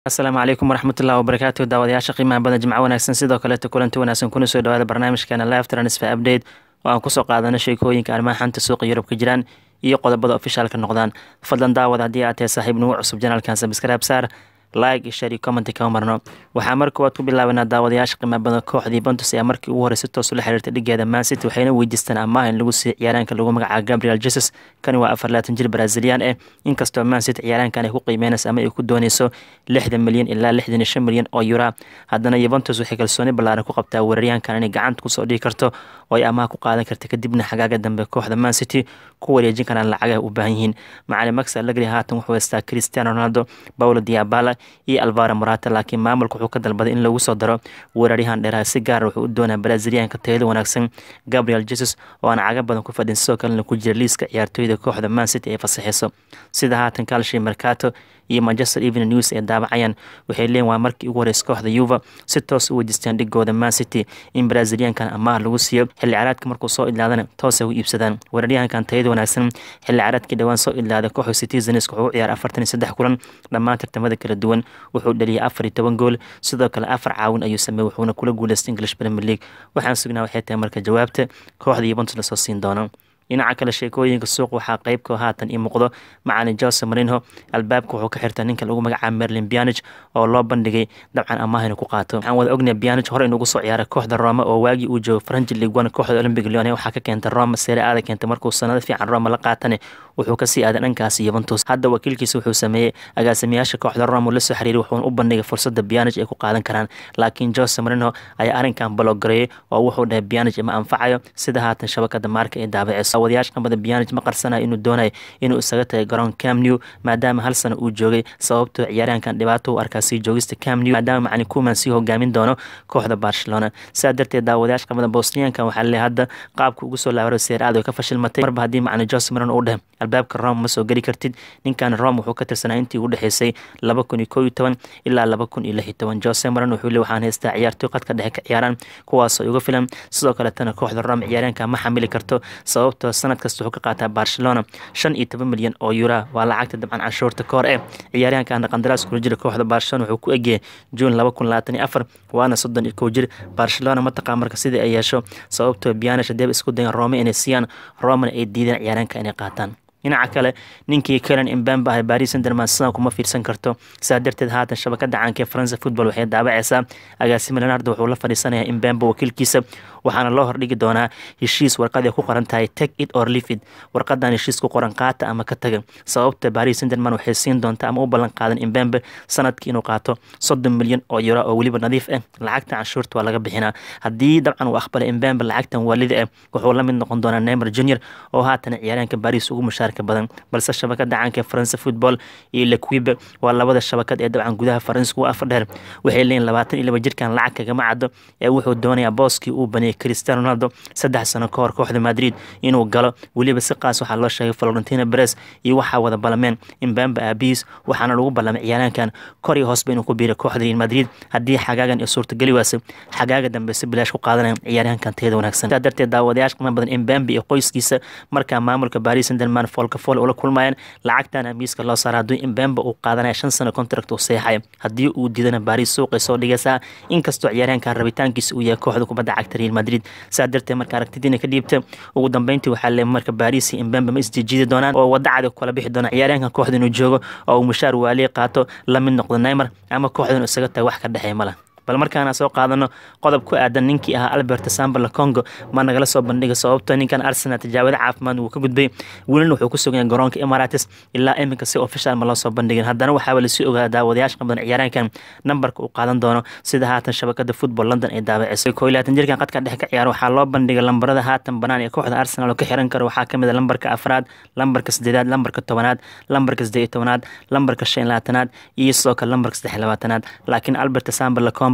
asalaamu calaykum waraxmatullahi wabarakaatu daawadayaasha qiimaha badan jimco wanaagsan sidoo kaleeto kulanti wanaagsan kuna soo dhawaada barnaamijkeena live transfer update oo aan kusoo qaadano sheekooyinka arrimaha xanta suuqa yurub ka jiraan iyo qodobada ofishaalka noqdaan fadlan daawad haddii aad tahay saaxiib nugu cusub janaalkan sabscribe saar like iyo share iyo comment kama marno waxaa mar koowaad ku bilaabanaa daawadayaasha qiimaha badan kooxdii Juventus ayaa markii ugu horreysay toos ula xiriirtay dhigeeda Man City waxayna weydiisteen amaah in lagu siiyo ciyaaraanka lagu magacaabo Gabriel Jesus kani waa afar laatan jir Brazilian eh inkastoo Man City ciyaaraankan ay ku qiimeynayso ama ay ku dooneyso lixdan milyan ilaa lixdan iyo shan milyan oo euro haddana Juventus waxay kalsooni ballaaran ku qabtaa weeraryahankan inay gacanta kusoo dhigi karto oo ay amaah ku qaadan karta kadibna xagaaga dambe kooxda Man City ku wareejin karaan lacagaha u baahan yihiin macalin Max Allegri haatan wuxuu haystaa Cristiano Ronaldo Paulo Dybala iyo Alvaro Morata laakiin maamulka wuxuu ka dalbaday in lagu soo daro weeraryahan dheeraha si gaar wuxuu u doonaa Brazilianka tayada wanaagsan Gabriel Jesus oo aan caga badan ku fadhin sidoo kalena ku jira liiska ciyaartooyda kooxda Man City ee fasaxayso sida haatan Calcio Mercato iyo Manchester Evening News ee daabacayaan waxay leeyihin waa markii ugu horreysay kooxda Juve si toos u weydiistaan dhigooda Man City in Braziliankan amaah lagu siiyo xilli ciyaareedka markuu soo idlaadana toos ay u iibsadaan weeraryahankan tayada wanaagsan xilli ciyaareedkii dhawaan soo idlaaday kooxda Citizens wuxuu u ciyaaray afartan iyo saddex kulan dhammaan tartamada kala duwan wuxuu dhaliyay afar iyo toban gool sidoo kale afar caawin ayuu sameeyey wuxuuna kula guuleystay English Premier League waxaan sugnaa waxay tahay marka jawaabta kooxda Juventus lasoo siin doono dhinaca kale sheekooyinka suuq waxaa qeybka haatan ii muuqdo macalin Jose Mourinho albaabka wuxuu ka xirtaa ninka lagu magacaabo Merlin Pjanic oo loo bandhigay dabcan amaah inuu ku qaato waxaan wada ognahay Pjanic hore inuu soo ciyaaray kooxda Roma oo waagii uu joogay French League One kooxda Olympic Lyon waxaa ka keentay Roma Serie A keentay markuu sanado fiican Roma la qaatane wuxuu ka sii aaday dhankaas Juventus hadda wakiilkiisa wuxuu sameeyey agaasimayaasha kooxda Roma la soo xiriiray wuxuuna u bandhigay fursadda Pjanic ay ku qaadan karaan laakiin Jose Mourinho ayaa arrinkan baloogareeyay oo wuxuu dhahay Pjanic ma anfacayo sida haatan shabakada maarka ee daabaceyso wadayaasha qambada Pjanic ma qarsanayo inuu doonayo inuu isaga tagay garoon Camp Nou maadaama hal sano uu joogay sababtoo ciyaaryahankan dhibaato u arkaa sii joogista Camp Nou maadaama macalin Koeman sii hogaamin doono kooxda Barcelona sidaa darteed daawadayaasha qambada Bosniankan waxaa leeyahay hadda qaabka ugu soo laabaro Serie A ka fashilmatay marba haddii macalin Jose Mourinho uu dhahay albaabka Roma ma soo geli kartid ninkan Roma wuxuu ka tirsanaa intii u dhexeysay laba kun iyo kow iyo toban ilaa laba kun iyo lix iyo toban Jose Mourinho wuxuu leeyahay waxaan haystaa ciyaartooy qadka dhexe ka ciyaaraan kuwaasoo uga filan sidoo kaletana kooxda Roma ciyaaryahanka ma xamili karto sababtoo sanad kasta wuxuu ka qaataa Barcelona shan iyo toban milyan oo euro waa lacagta dabcan canshuurta koor eh ciyaaryahankan qandaraas kula jira kooxda Barcelona wuxuu ku egyahay June laba kun labaatan iyo afar waana soddon iyo kow jir Barcelona ma taqaan marka sidii ay yeesho sababtoo Pjanic hadee isku dayan Roma inay siiyaan Romana ay diideen ciyaaryahanka inay qaataan dhinaca kale ninkii Kylian Mbappe ah Paris Saint-Germain sidan kuma fiirsan karto saa darteed haatan shabakada caanka ee France Football waxay daabacaysaa agaasimo Leonardo wuxuu la fadhiisanayaa Mbappe wakiilkiisa waxaana loo hordhigi doonaa heshiis warqad ay ku qoran tahay take it or leave it warqadan heshiis ku qoran qaata ama ka taga sababta Paris Saint-Germain waxay siin doontaa ama u ballan qaadan Mbappe sanadkii inuu qaato soddon milyan oo euro oo weliba nadiif ah lacagta canshuurta waa laga bixinaa haddii dabcan uu aqbalay Mbappe lacagtan waalida ah wuxuu la mid noqon doonaa Neymar Junior oo haatan ciyaaryahanka Paris ugu mushaar badan balse shabakada caanka France Football iyo L'Equipe waa labada shabakad ee dabcan gudaha Faransiiska u afar dheer waxay leeyihiin labaatan iyo laba jirkan lacag kagama caddo ee wuxuu doonayaa booskii uu baneeyay Cristiano Ronaldo saddex sano ka hor kooxda Madrid inuu galo weliba si qaas waxaa loo sheegay Florentino Perez iyo waxaa wada balameen Mbappe aabihiis waxaana lagu ballamay ciyaaryahankan kor iyo hoosba inuu ku biiro kooxda Real Madrid haddii xagaagan ay suurtageli waase xagaaga dambe si bilaash ku qaadanaya ciyaaryahankan tayada wanaagsan sidaa darteed daawadayaasha qiimo badan Mbappe iyo qoyskiisa markaa maamulka Paris Saint-Germain folka fol ula kulmayaan lacagtan amiiska loo saara hadduu Mbappe uu qaadanaya shan sano contract uu seexayo haddii uu diidana Paris suuqay soo dhigaysaa inkastoo ciyaaryahankan rabitaankiisa uu yahay kooxda kubadda cagta Real Madrid saa darteed marka aragtidiina ka dhiibta ugu dambeyntii waxaa leeyahay marka Paris iyo Mbappe ma isjiidi doonaan oo wada cad kala bixi doona ciyaaryahankan kooxda inuu joogo oo uu mushaar waaliye qaato la mid noqdo Neymar ama kooxdan isaga tahay wax ka dhexeeya mala bal markaana soo qaadano qodob ku aadan ninkii ahaa Albert Sambala Congo ma nagala soo bandhiga sababtoo ninkan Arsenal tijaabada caafimaad uu ka gudbay welina wuxuu ku sugan yahay garoonka Emirates ilaa iminka si official ma loo soo bandhigin haddana waxaa la sii ogaa daawadayaasha qaban ciyaaraankan nambarka uu qaadan doono sida haatan shabakada football London ay daabacisay koo laatan jirkan qadka dhexe ka ciyaar waxaa loo bandhigay lambarada haatan banaan ee kooxda Arsenal oo ka xiran karo waxaa kamid ah lambarka afraad lambarka sideedaad lambarka tobanaad lambarka sideed iyo tobanaad lambarka shan iyo labaatanaad iyo sidoo kale lambarka saddex iyo labaatanaad laakiin Albert Sambala Congo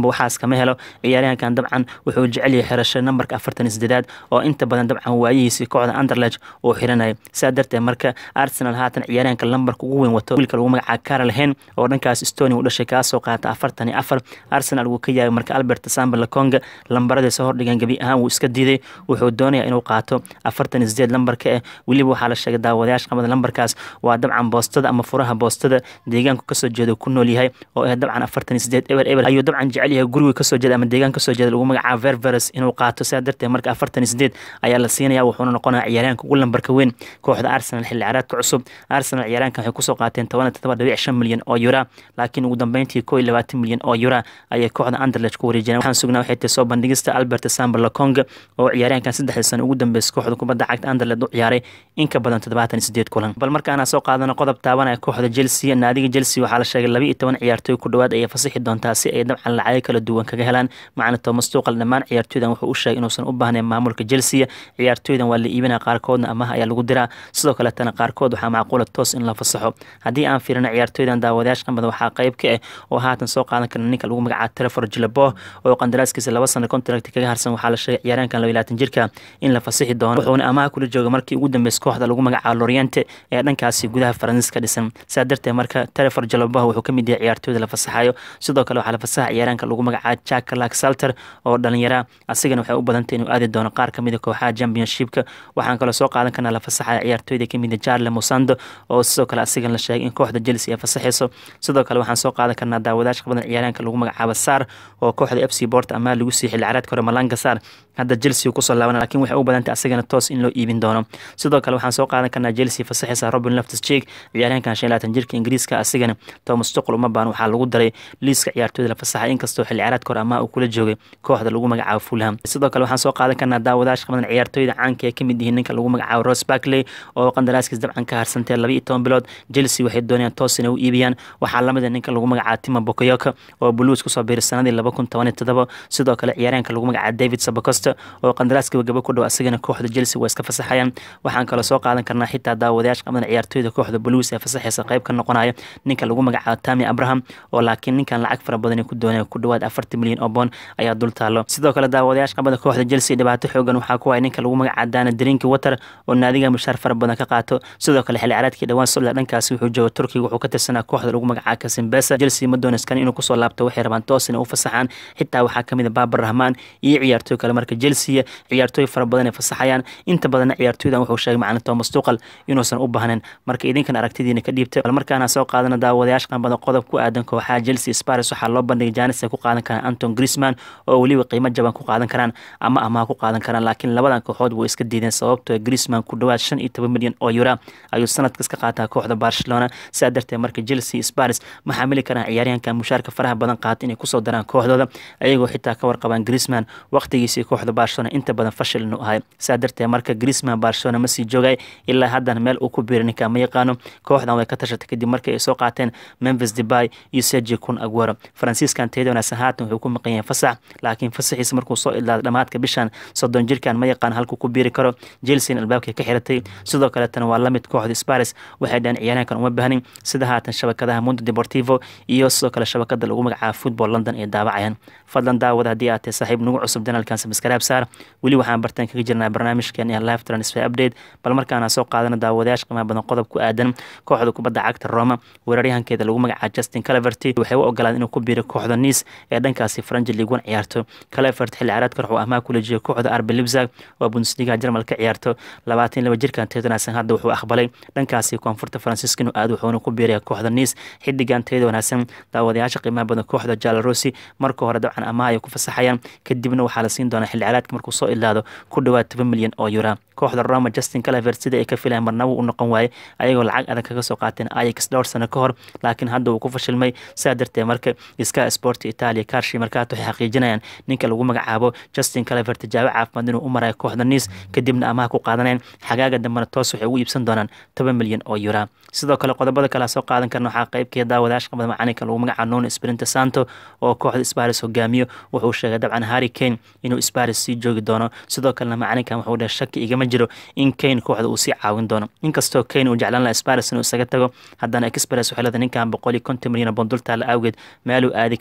waxaas kama helo ciyaaryahankan dabcan wuxuu jecel yahay xirasho nambarka afartan iyo sideedaad oo inta badan dabcan waayihiisii kooxda underlech uu xiranaya sidaa darteed marka arsenal haatan ciyaaryahanka lambarka ugu weyn wato wiilka lagu magacaaba carol hen oo dhankaas stoni u dhashay kaasoo qaata afartan iyo afar arsenal wuu ka yaabay marka albert samba lakonga lambaradiisa hordhigan gebi ahaan wuu iska diiday wuxuu doonaya inuu qaato afartan iyo sideed lambarka eh weliba waxaa la sheegay daawadayaasha qabada lambarkaas waa dabcan boostada ama furaha boostada deegaanku kasoo jeeda ku nool yahay oo ah dabcan afartan iyo sideed eber eber ayuu dabcan jecel yahay guriga kasoo jeeda ama deegaan kasoo jeeda lagu magacaabo ververes inuu qaato sidaa darteed marka afartan iyo sideed ayaa la siinaya wuxuuna noqonaya ciyaaryahanka ugu lambarka weyn kooxda arsenal xilli ciyaareedka cusub arsenal ciyaaryahankan waxay kusoo qaateen toban iyo todoba dhibic shan milyan oo yura laakiin ugu dambeyntii koo iyo labaatan milyan oo yura ayay kooxda underlech ku wareejiyeen waxaan sugnaa waxay tahay soo bandhigista albert samba lakonga oo ciyaaryahankan saddexdii sano ugu dambeysay kooxda kubadda cagta underlech u ciyaaray in ka badan toddobaatan iyo sideed kulan bal markaana soo qaadano qodob taabanaya kooxda chelsea naadiga chelsea waxaa la sheegay laba iyo toban ciyaartooy ku dhowaad ayay fasixi doontaa si ay dabcan lacago kala duwan kaga helaan macna thomas tuqal dhammaan ciyaartooydan wuxuu u sheegay inuusan u baahnayn maamulka chelsea ciyaartooydan waa la iibinaya qaarkoodna amaha ayaa lagu diraa sidoo kaletana qaarkood waxaa macquula toos in la fasaxo haddii aan fiirino ciyaartooydan daawadayaasha qamada waxaa qayb ka ah oo haatan soo qaadan karna ninka lagu magacaabo trefor jilabo oo qandaraaskiisa laba sano contract kaga harsan waxaa la sheegay ciyaaryahankan laba labaatan jirka in la fasixi doono wuxuuna amaha kula jooga markii ugu dambeysay kooxda lagu magacaabo loriente ee dhankaasi gudaha faransiis ka dhisan sidaa darteed marka trefor jilabo wuxuu ka mid yahay ciyaartooyda la fasaxayo sidoo kale waxaa la fasaxa ciyaaryahanka lagu magacaabo jack lak salter oo dhalinyara asigana waxay u badantay inuu aadi doono qaar kamid a kooxaha championshipka waxaan kaloo soo qaadan karnaa la fasaxaya ciyaartooyda kamid a charle mosando oo sidoo kale asigan la sheegay in kooxda chelsea ay fasaxayso sidoo kale waxaan soo qaadan karnaa daawadaashka badan ciyaaryahanka lagu magacaabo sar oo kooxda f c bort amaa lagu sii xilli caraadka hore malanga sar hadda chelsea kusoo laaban lakiin waxay u badantay asagana toos in loo iibin doono sidoo kale waxaan soo qaadan karnaa chelsea fasaxaysa robin loftus cheek ciyaaryahankan shan labaatan jirka ingiriiska asigana thomas tuql uma baan waxaa lagu daray liiska ciyaartooyda la fasaxay inkastoo xilli caraadka hore amaa uu kula joogay kooxda lagu magacaabo fulham sidoo kale waxaan soo qaadan karnaa daawadaashka badan ciyaartooyda caanka ee kamid yihiin ninka lagu magacaabo ros barkley oo qandaraaskiis dabcan ka harsantay laba iyo toban bilood chelsea waxay doonayaan toos inay u iibiyaan waxaa lamid a ninka lagu magacaabo tima bokoyoka oo blues kusoo biiray sanadii laba kun toban iyo todoba sidoo kale ciyaaryahanka lagu magacaabo david sabacosta oo qandaraaska gaba ku dhow asagana kooxda chelsea waa iska fasaxayaan waxaan kaloo soo qaadan karnaa xitaa daawadayaasha qabadan ciyaartooyda kooxda blues ee fasaxaysa qayb ka noqonaya ninka lagu magacaabo tami abraham oo laakiin ninkan lacag fara badan ku doonaya ku dhowaad afartan milyan oo boon ayaa dul taalo sidoo kale daawadayaasha qabada kooxda chelsea dhibaato xoogan waxaa ku haya ninka lagu magacaabo dana drinki water oo naadiga mushaar fara badan ka qaato sidoo kale xilli caraadkii dhawaan socda dhankaasi wuxuu jooga turkiga wuxuu ka tirsanaa kooxda lagu magacaabo kasimbesa chelsea ma doonaskan inuu kusoo laabto waxay rabaan toos inay u fasaxaan xitaa waxaa kamid a baabar rahmaan iyo ciyaartooy kale marka chelsea ciyaartooy fara badan ay fasaxayaan inta badanna ciyaartooydan wuxuu sheegay macalin thomas tuqal inuusan u baahnayn marka idinkan aragtidiina ka dhiibtay bal markaana soo qaadana daawadayaasha qanbada qodob ku aadan kooxaha chelsea spars waxaa loo bandhigay janis ay ku qaadan karaan anton grisman oo weliba qiimo jaban ku qaadan karaan ama amaha ku qaadan karaan laakiin labadan kooxood way iska diideen sababtoo grisman ku dhowaad shan iyo toban milyan oo yura ayuu sanadkas ka qaataa kooxda barcelona sidaa darteed marka chelsea spars ma xamili karaan ciyaaryahanka mushaarka faraha badan qaata inay kusoo daraan kooxdooda ayagoo xitaa ka warqabaan grisman waqtigiisii kooxda barcelona inta badan fashil inuu ahay sidaa darteed marka grisman barcelona ma sii joogay ilaa haddana meel uu ku biiray ninka ma yaqaano kooxdan way ka tashatay kadib markii ay soo qaateen memphis debay iyo sergi kun aguero faransiiskan teeda wanaagsan haatan wuxuu ku maqan yahay fasax laakiin fasaxiisa markuu soo idlaada dhamaadka bishan soddon jirkan ma yaqaan halkuu ku biiri karo chelsean albaabkay ka xiratay sidoo kaletana waa lamid kooxda sparis waxay dhaheen ciyaaryahankan uma baahnin sida haatan shabakadaha mundo deportivo iyo sidoo kale shabakada lagu magacaabo football london ay daawacayaan fadlan daawada haddii aad tahay saaxiib nagu cusub danalkan samaskaraab saar weli waxaan bartaan kaga jirnaa barnaamijkan iyo live transfer update bal markaana soo qaadana daawadayaasha qiimaha badan qodob ku aadan kooxda kubadda cagta roma weeraryahankeeda lagu magacaabo justin calaverty waxay u ogolaan inuu ku biiro kooxda nice ee dhankaasi faranji league one ciyaarto calevert xilli caraadka wuxuu amaha kula jiyay kooxda arbe libzag oo bundesliga jarmal ka ciyaarto labaatan laba jirkan teedanasan hadda wuxuu aqbalay dhankaasi koonfurta faransiiska inuu aado wuxuuna ku biiraya kooxda nice xidigan teeda wanaagsan daawadayaasha qiimaha badan kooxda jalarosi marka hore dabcan amaha ay ku fasaxayaan kadibna waxaa la siin doonaa xilli caraadka markuu soo ilaado ku dhowaad toban milyan oo yura kooxda roma justin calevert sida ay ka filayan marnaba u noqon waaye ayagoo lacag adag kaga soo qaateen ayax dhowr sano ka hor laakiin hadda uu ku fashilmay sidaa darteed marka ska sport italia karshi markaat waxay xaqiijinayaan ninka lagu magacaabo justin calevert tijaabo caafimaad inuu u marayo kooxda nice kadibna amaha ku qaadaneen xagaaga dambena toos waxay ugu iibsan doonaan toban milyan oo yura sidoo kale qodobada kale soo qaadan karna waxaa qeybkeeda daawadayaasha qabada macalinka lagu magacaabo nuno sprinta santo oo kooxda sparis hogaamiyo wuxuu sheegay dabcan harry kane inuu sparis sii joogi doono sidoo kalena macalinkan wuxuu dheh shaki igama jiro in kane kooxda uu sii caawin doono inkastoo kane uu jeclaan laha sparis inuu isaga tago haddana express waxay leedahay ninkan boqol iyo konton milyan oo bondultaala awgeed meeluu aadi kara ma lahan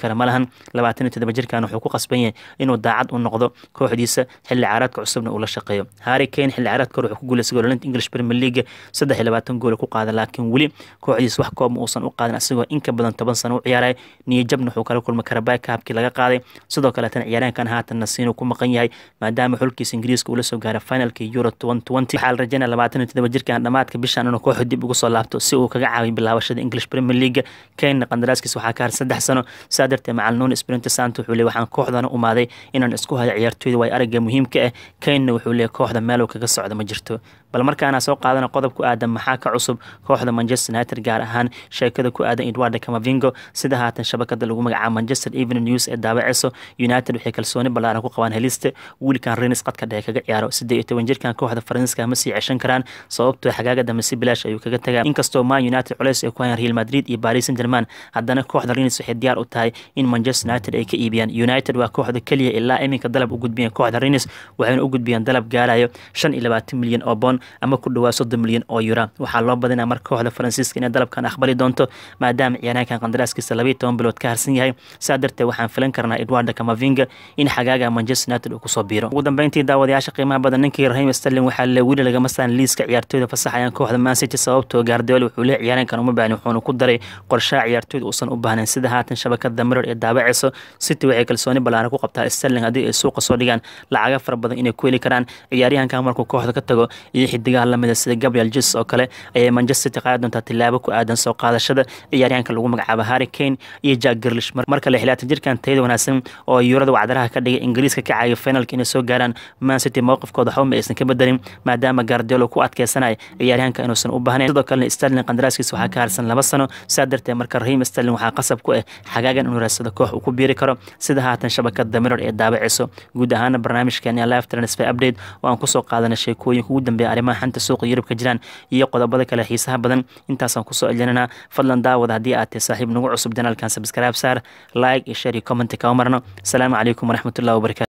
labaatan iyo toddoba jirkan wuxuu ku qasban yahay inuu daacad u noqdo kooxdiisa xilli ciyaareedka cusubna uu la shaqeeyo harry kane xilli ciyaareedka hore wuxuu ku guuleystay goolinta english premier league saddex iyo labaatan gool ku qaada laakiin weli kooxdiisa wax koob ma uusan u qaadin asagoo in ka badan toban sano u ciyaaray niyajabna wuxuu kala kulmay karabay kaabkii laga qaaday sidoo kaleetana ciyaaryahankan haatan nasiinu ku maqan yahay maadaama xulkiisa ingiriiska uu la soo gaaray finalka euro waxaa la rajaynaya labaatan iyo todoba jirkan dhammaadka bishan inuu kooxu dib ugu soo laabto si uu kaga caawiyo bilaabashada english premier league kane qandaraaskiisa waxaa ka har saddex sano saa darteed macal nuun sprinte sant wuxuu leey waxaan kooxdana umaaday inaan isku hayo ciyaartooyda way aragga muhiimka ah kanena wuxuu leey kooxda meeluu kaga socda ma jirto bal markaana soo qaadana qodob ku aadan maxaa ka cusub kooxda manchester united gaar ahaan sheekada ku aadan edwarda camavingo sida haatan shabakada lagu magacaabo manchester evening news ee daawaceyso united waxay kalsooni ballaaran ku qabaan helista wiilkan renis qadka dhexe kaga ciyaaro siddeed iyo toban jirkan kooxda faransiiska ma sii ceshan karaan sababtoo xagaaga dambe si bilaash ayuu kaga tagaa inkastoo man united culeys ay ku hayaan real madrid iyo paris saint german haddana kooxda renis waxay diyaar u tahay in manchester united ay ka iibiyaan united waa kooxda keliya ilaa iminka dalab u gudbiyeen kooxda renis waxayna u gudbiyeen dalab gaarayo shan iyo labaatan milyan oo bond ama ku dhawaa soddon milyan oo yura waxaa loo badinaa marka kooxda faransiiska inay dalabkan aqbali doonto maadaama ciyaaryahankan qandaraaskiisa labayo toban bilood ka harsan yahay saa darteed waxaan filan karnaa edwarda camavinga in xagaaga manchester united uu kusoo biiro ugu dambeyntii daawadayaasha qiimaha badan ninkii rahim sterling waxaa le weli lagama saan liiska ciyaartooyda fasaxayaan kooxda man city sababtoo gaardiol wuxuu le ciyaaryahankan uma baahni wuxuuna ku daray qorshaha ciyaartooyda uusan u baahnayn sida haatan shabakada mirror ee daabaceyso city waxay kalsooni ballaaran ku qabtaa sterling haddii ay suuqa soo dhigaan lacaga fara badan inay ku heli karaan ciyaaryahankan markuu kooxda ka tago iyo xidigaha lamida sida gabriel jesus oo kale ayay manchester city qaadi doontaa tilaabo ku aadan soo qaadashada ciyaaryahanka lagu magacaabo harry kane iyo jack girlish marka le xilaatan jirkan tayada wanaagsan oo yuurada wacdaraha ka dhigay ingiriiska ka caawiyo finalka inay soo gaaraan man city mowqifkooda waxba ma aysan ka bedelin maadaama gaardiolo ku adkeysanaya ciyaaryahanka inuusan u baahnayn sidoo kalena sterling qandaraaskiisa waxaa ka harsan laba sano saa darteed marka rahim sterling waxaa qasab ku ah xagaagan inuu raadsado koox uu ku biiri karo sida haatan shabakada mirror ee daabaceyso guud ahaana barnaamijkeeni live transfer update oo aan kusoo qaadana sheekooyinka ugu dambeeya arrimaha xanta suuqa yurub ka jiraan iyo qodobada kale xiisaha badan intaasaan kusoo celinana fadlan daawada haddii aad tahay saaxiib nagu cusub janaalkan sabscribe saar like iyo share iyo comment kama marno asalaamu calaykum waraxmatullahi wabarakatu